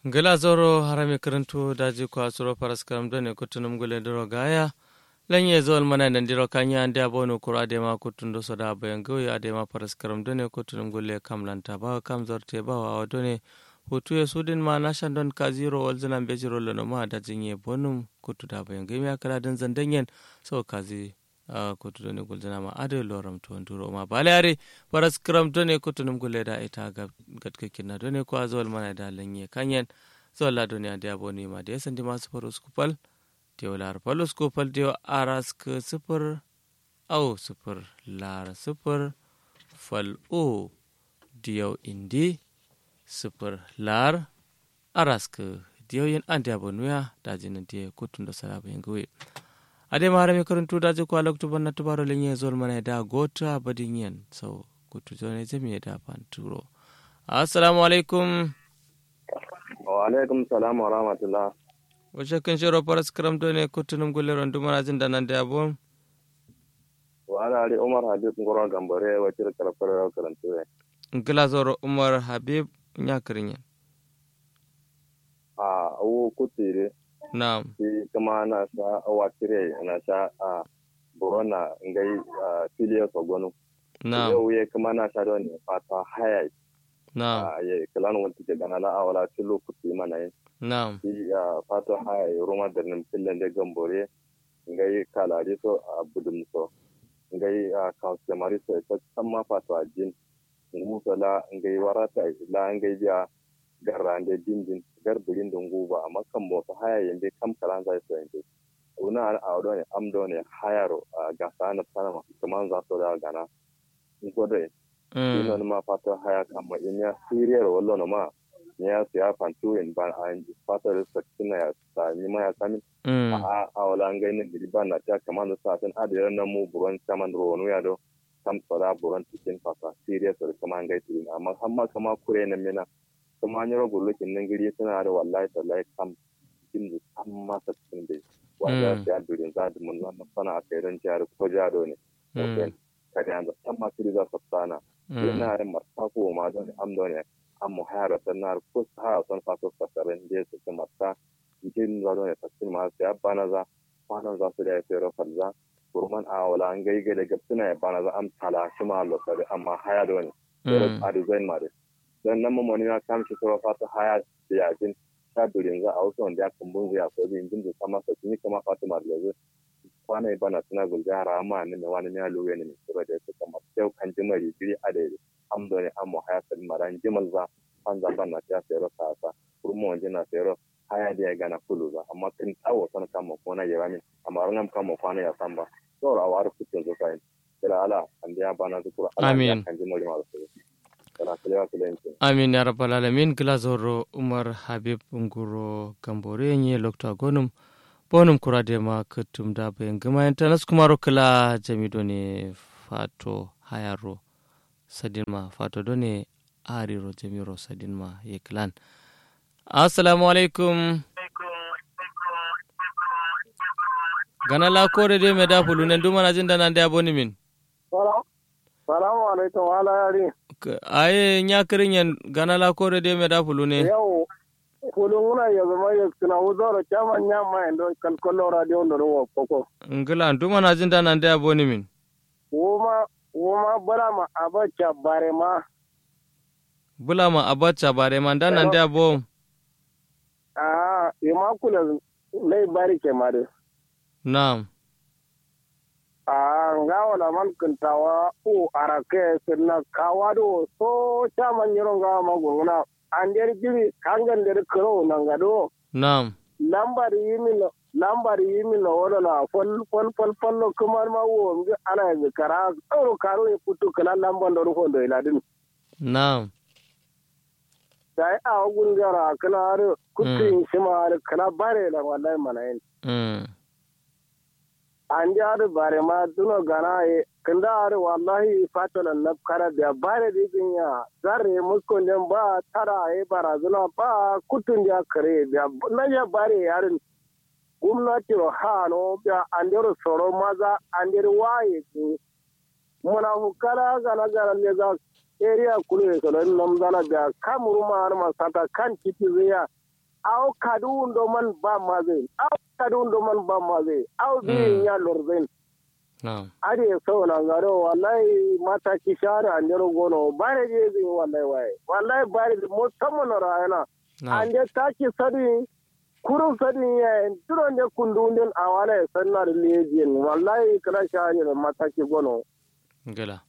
gila zoro harami karantu daji ko asuro paras karam done kutunum gule doro gaya lanye zol mana nan diro kanya ande abono kura de ma kutundo soda bayan gawi ade ma paras karam done kutunum gule kamlanta ba kam zorte ba wa done hutu ya sudin ma nashan don ka zero walzina bejiro lono ma da jinye bonum kutu da bayan gawi ya kala dan zandanyen so kazi Uh, kutu done gulzana ma ade loram to nduro ma bale are paras kram done kutu num gulle da ita ga gatke kinna done ko azol mana da lanye kanyen so la done ade aboni ma de sandi ma super skupal te wala palo skupal de aras ke super au super lar super fal o diyo indi super lar aras ke diyo yen ande abonuya da jinan de kutun da sarabe ngwe ade mara mi karantu da ji kwalak tu banna tu baro lenye zol mana da gota badin yen so kutu zone jami da fan turo assalamu alaikum wa alaikum salam wa rahmatullah wace kan shiro paras karam to ne kutu num gulle ron dumara jin da nan da abon wa ala ali umar habib ngoro gambare wa tir karafara karantu ne ngila zoro umar habib nya kirinyen a awu kutire na'am shi kuma na sha awa kire na sha a borona ngai filiya sogonu na'am yau ye kuma na sha don fata haya na'am a ye kalan wanta ke gana la awala tilo kuti mana yi na'am shi fata haya roma da nan fillan da gambore ngai kalari so a budum so ngai kawse mari so ta samma fata jin ngusa la ngai warata la ngai biya garrande dindin gar birin dun guba amma kan bo ta haya yende kam kalan zai so yende una a awdo ne amdo ne hayaro ga sana sana kaman za so da gana in ko dai ino ma fata haya kama in ya siriyar wallo no ma ya su ya fantu in ba a fata da sakina ya sa ni ma ya sami a a wala ngai ne biri ba na ta kaman da sa tan adira na mu buron kaman ronu ya do kam sara buron cikin fata siriyar so kaman ngai tin amma amma kama kure na mina kuma an yi ragu lukin nan gari suna da wallahi tallahi kam cikin da kan masa cikin da wanda ya durin za da mun wannan sana a kai don jihar ko jado ne kada yanzu san masu riza sabtana yana da marta ko ma don amdo ne an mu hayar sanar ko ha son faso fasarin da su ci marta cikin zaro ne tafsir ma sai bana za kwanan za su da ya fero falza kurman a wala an gaigai da gabsuna ya bana za am tala shi ma lokari amma haya da wani a design ma dai don nan mamoni na kam shi kuma fata haya da yakin ta durin za a wasu wanda ya kumbun zai akwai bin jin da sama sa tuni kama fata ma da zai kwana yi bana suna gulga rama ne mai wani ya luwe ne mai sura da su kama yau kan jima rigiri a da am do ne an mu haya sa maran jimal za an za bana ta sayar sa sa kurmu wanje na sayar haya da ya gana kulu za amma kin tsawo san kama kona ya rami amma ran kama kwana ya san ba saboda a wari kucin zo kai kira ala an da ya bana zukura amin kan jima da su amin ya rabbal alamin glazoro umar habib nguro gambore nye lokta gonum bonum kurade ma kutum da bayan gama yanta nasu kuma rokala jamido ne fato hayaro sadin ma fato done ariro jamiro sadin ma yeklan assalamu alaikum gana la kore de me da fulu ne duma jin da nan da boni min salamu alaikum wala yari aye ñakirin yen gana la kore de me da fulu ne yau fulu nguna ya zama ya suna wuzoro chama nyama endo kalkolo radio ndo wo koko ngila duma na jinda nan da boni min woma woma bala ma abacha bare ma bula ma abacha bare ma dan nan da bo ah ima kula lai bari ke mare na'am a nga wala man kuntawa u arake sirna kawado so chaman yiro nga magunguna ander jiri kangan der kro nanga do na'am lambar yimi no lambar yimi no wala na fol fol fol fol no kumar ma wo ngi ana zikara tsoro karo ya putu kala lambar do ko do iladin na'am dai a gun gara kala har kutin shi ma har kala bare la wallahi manayin mm an ji har bare ma duno gana ye kanda har wallahi fatalan na kara da bare da yin ya zarre muskon den ba tara ye barazuna ba kutun ya kare da na ya bare yarin gwamnati ro hano da andero soro maza andero waye ku muna hukara gana gana ne za area kulu e solo nam zana da kamuru ma har ma sata kan titi zaya aw kadu ndo man ba maze aw kadu ndo man ba maze aw bi Mm. ya lorzen na'am ade so na garo wallahi mata ki share an dero gono bare je zin wallahi waye wallahi bare mo tammo na rayana na'am ande taki sadi kurun sadi ya duro ne kundundin awala ya sanna da lejin wallahi kala share da mata ki gono ngala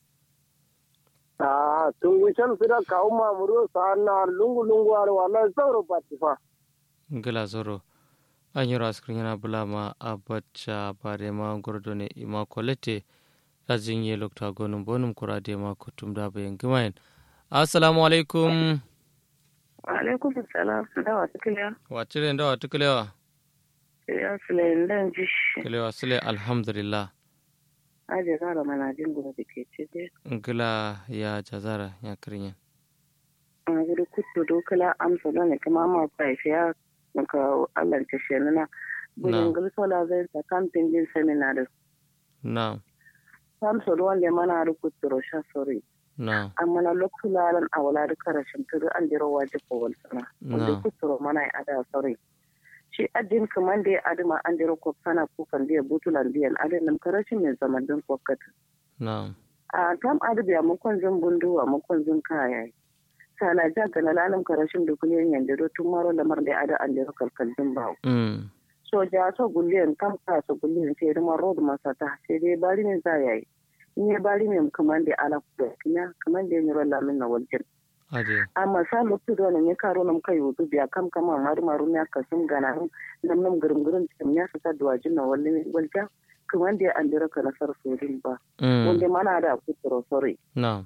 ah tun wishan sida kawo mamuru sanna lungu lungu ar wallahi sauro patifa ngala zoro anyiro askrin yana bulama abacha bare ma gordo ne ima kolete rajin ye lokta gonum bonum kurade ma kutum da bayan gimayen assalamu alaikum alaikum salam da wasu kiliya wacire da wata kilewa kiliya sulayin dan jish kilewa sule alhamdulillah aje zara mana jin gudu da ke ce dai ngila ya jazara ya kirinyan a gudu kudu dokala amsa da ne kuma ma kwaife ya maka allah ta shi nuna Na. gudun gulsola zai ta kamfin jin seminar na samsa da wanda mana da kudu sha sori na amma na lokula ran awala da karashin tudu an jira waje ko wal sana wanda Na. kudu mana ya ada sori shi addin kaman da ya adima an jira ko sana kukan da ya butulan biyan adin nan karashin mai zaman din kokata na a tam adabiya mukon zan bunduwa mukon zan kaya sala ja ga na lalim karashin da kuliyan yanda do tun maro lamar da ada an jiro kalkalin ba mm so ja so guliyan kam ka so guliyan sai da road masata sai dai bari ne za yayi in ya bari ne kaman da ala ku kina kaman da ni rolla min na waljin ade amma sa lokacin da ne karo nam kai wudu biya kam kama maru maru ne ka sun gana nam nam gurum gurum tam ya sa duwajin na wallin walja kaman da an jiro kana sar sodin ba mm wanda mana da kuturo sorry na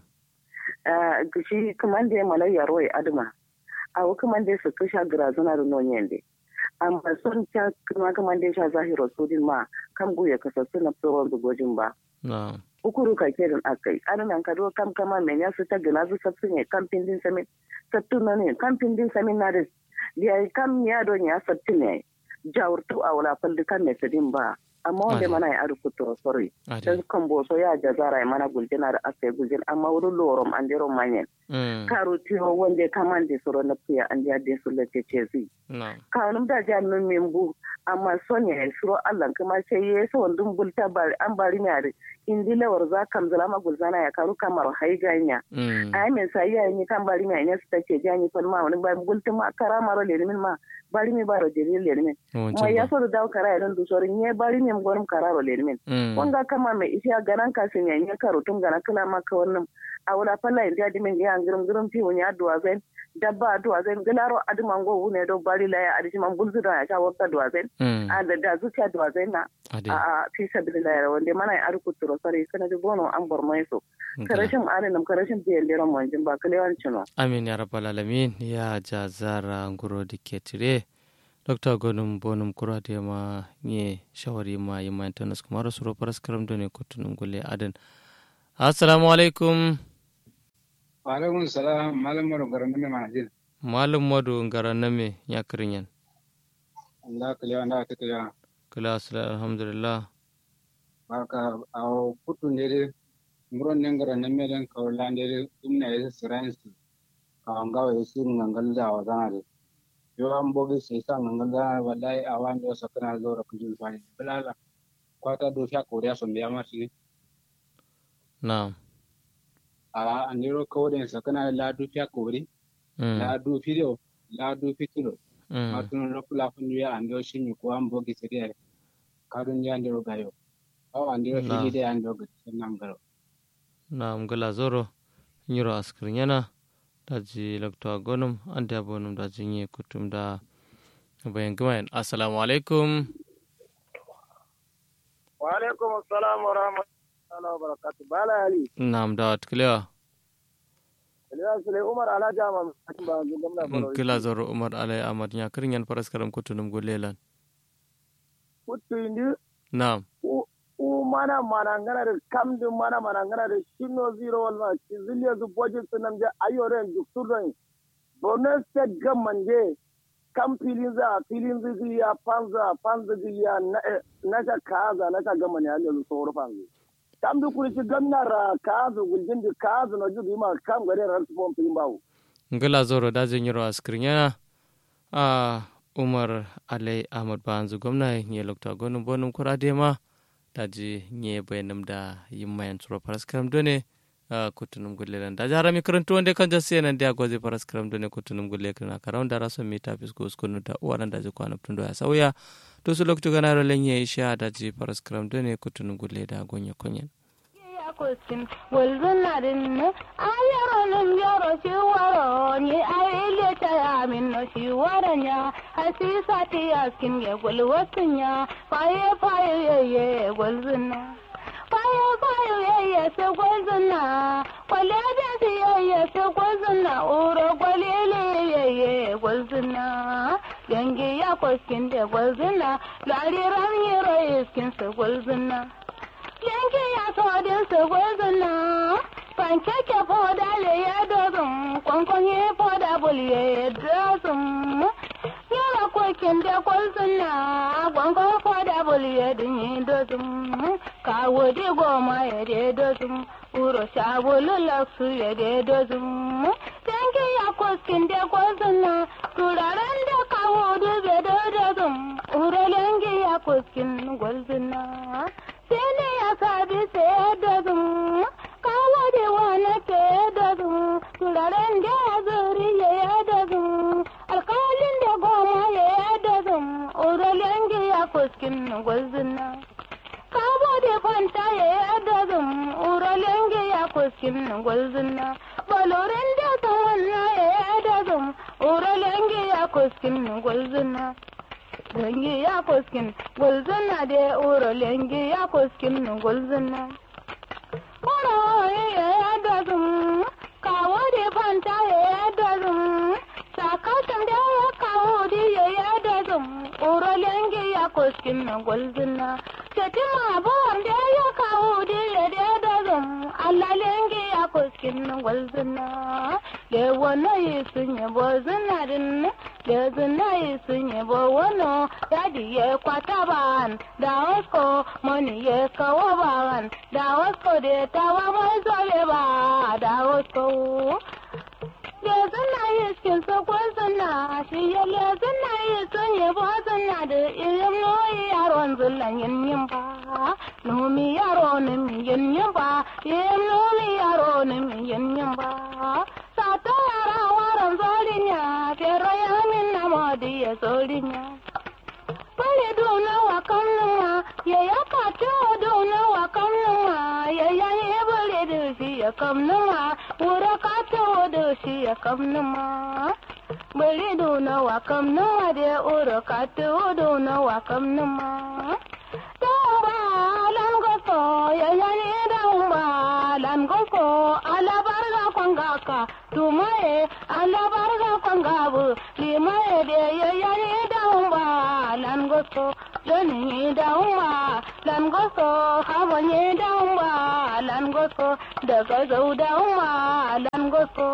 shi kamande malayya roy adma awo kamande su kasha grazuna da nonyende amma son ta kuma kamande sha zahiro sudin ma kam guya kasa suna tsoron da gojin ba na ukuru ka kerin akai anan ka do kam kama men ya su ta gina su sattu ne kam pindin samin sattu na ne kam pindin samin na da ya kam ya don ya sattu ne jawurtu a wala faldi kan ne sadin ba amma wanda Ai. mana ya aru kuturo sorry ade dan kan boso ya jazara ya mana guljina da aka gujin amma wurin lorom an jero manyan mm karo tiyo wanda kaman da soro na puya an ja de su lake ce zi na kanum da ja nun membu amma son ya suro Allah kuma sai ya so wandun bulta bari an bari ne are indi lawar za kam zalama gulzana ya karu kamar haiganya mm ai men sai ya ni kan bari ne ne su take jani fal ma wani bari gulta ma kara maro le min ma bari mi baro de le min ma ya so da dawo kara ya don du sorin ne bari mi gonum kararo le min mm wanga kama mai isha ganan kasin ya yi karo tun gana kala maka wannan a wala falla inda di min ya ngirum ngirum fi wunya duwa zen dabba duwa zen gilaro adiman go wune do bari la ya adiji man bulzu da ya sha wakka duwa zen mm a da da zuciya duwa zen na ade a a fi sabilillah ya wanda mana ya arku turo sare kana di bono an bor mai so ngala. karashin alinam karashin biyan liran manjin ba kalewan cino amin ya rabbal alamin ya jazara nguro diketire dr gonum bonum kurade ma nye shawari ma yima internet kuma rasuro paras karam done kutunum gule adan assalamu alaikum Waalaikum salam malam maro garan me manajin. malum madu ngara name ya kirinyan Allah kaliya anda ta kaliya. kala asala alhamdulillah Baka aw putu nere muron ne garan me den ka wala nere inna yesa science ka anga wa yesi ngangal da wa zana de. Yo am bogi sai sa ngangal da wallahi awan do sakana zo ra kujul fani. Bilala kwata do sha koriya son biya marsi. na'am A andiro ko den sakana la du sha kori. mm. La du fido la du fitilo. mm. matun rokula funduya ando shinyu ko am bogi sede kadun ya ndiro gayo o andiro Na. fili de ando gutsen nam garo na'am gala zoro nyiro askirinyana daji lakto gonum ande abonum daji nye kutum da bayan gimayen assalamu alaikum wa alaikum assalam wa rahmatullahi wa barakatuh bala ali na'am da kilewa Eliya Sule Umar Alhaji Ahmad ba gwamna Bauchi kila zoro umar alai ahmad ya kirinyan paras karam kutunum gulelan kutu indi na'am u u mana mana ngana da kam din mana mana ngana da shino zero wal ma ki ziliya zu budget sunam je ayore duktur don bonus state government je kam filin za filin zigi ya panza panza zigi ya na na ta kaza na ta gama ne Allah so rufa ngi kam du kuri ci gamna ra kaza guljin di kaza no jubi ma kam gare ran su bom pin bawo ngila zoro daji nyiro askirinyana a umar alai ahmad banzu gwamna nye lokta gonum bonum kura dema daji nye bayanam da yimmayan tsoro paraskaram done kutunum gulle nan daji harami karantu wanda kan jasi nan da goze paraskaram done kutunum gulle kana karawun da raso mita fisko uskunu da uwaran daji kwana tundo ya sauya to su lokta gana lenye isha daji paraskaram done kutunum gulle da gonya konyen kuskin gulzunarin ne a yaro nin yaro shi waro ni a ile ta ya min no shi waro nya hasisa ti askin ge gulwatin ya faye faye ye ye gulzuna faye faye ye ye se gulzuna kwale da si ye ye se gulzuna uro kwalele ye ye gulzuna gangi ya kuskin de gulzuna lariran yero iskin se gulzuna yanke ya sodin su gwazina pankeke foda le ya dozin kwankwanye foda bulye ya dozin yara kokin da kwazina kwankwan foda bulye din yi dozin kawo di goma ya de dozin uro sabulu laksu ya de dozin yanke ya koskin da kwazina turaren da kawo dube da dozin uro yanke ya koskin gwazina sene ya sabi sai da zum kawo da wani ke da zum turaren da ya zuri ya da zum alkalin da goma ya da zum uralen ya fuskin gwazina kawo da fanta ya da zum uralen ya fuskin gwazina balorin da tawanna ya da zum uralen ya fuskin gwazina lengi ya foskin gulzuna de uro lengi ya foskin gulzuna uro ya dozum kawo de fanta ya dozum sakatan da ya kawo de ya dozum uro lengi ya foskin gulzuna tetima bon da ya kawo de ya dozum alla lengi ya foskin gulzuna le wona yisun ya bozuna din da zina sun yi bo wano dadi ya kwata ban da wasko mani ya kawo ban da wasko da tawa mai zole ba da wasko da zina yi skin sako zina shi ya le zina yi sun yi bo zina da irin noyi yaron zullan yin yin ba nomi yaro ne mi yin yin ba yin nomi yaro ne mi yin yin ba sata yara waran zolinya fero ya ya solinya pale dona wa kamnuma ya ya kato dona wa kamnuma ya ya ye bale da shi ya kamnuma wura kato da shi ya kamnuma bale dona wa kamnuma da wura kato dona wa kamnuma Tumba lan goso ya ya ne damba lan goso ala barga kwangaka tumaye ala barga kwangabu limaye de ya ya ne damba lan goso doni damba lan goso haba ne damba lan goso daga zau damba lan goso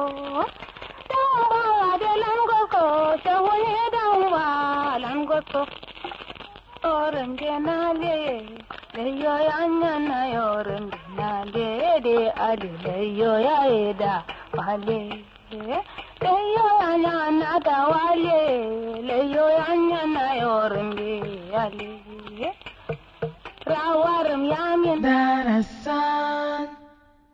damba de lan goso shawo ne damba lan goso orangenale leyo yanyana yorangenale de ade leyo yaeda wale leyo yanyana da wale leyo yanyana yorange ale rawaram yamin darasan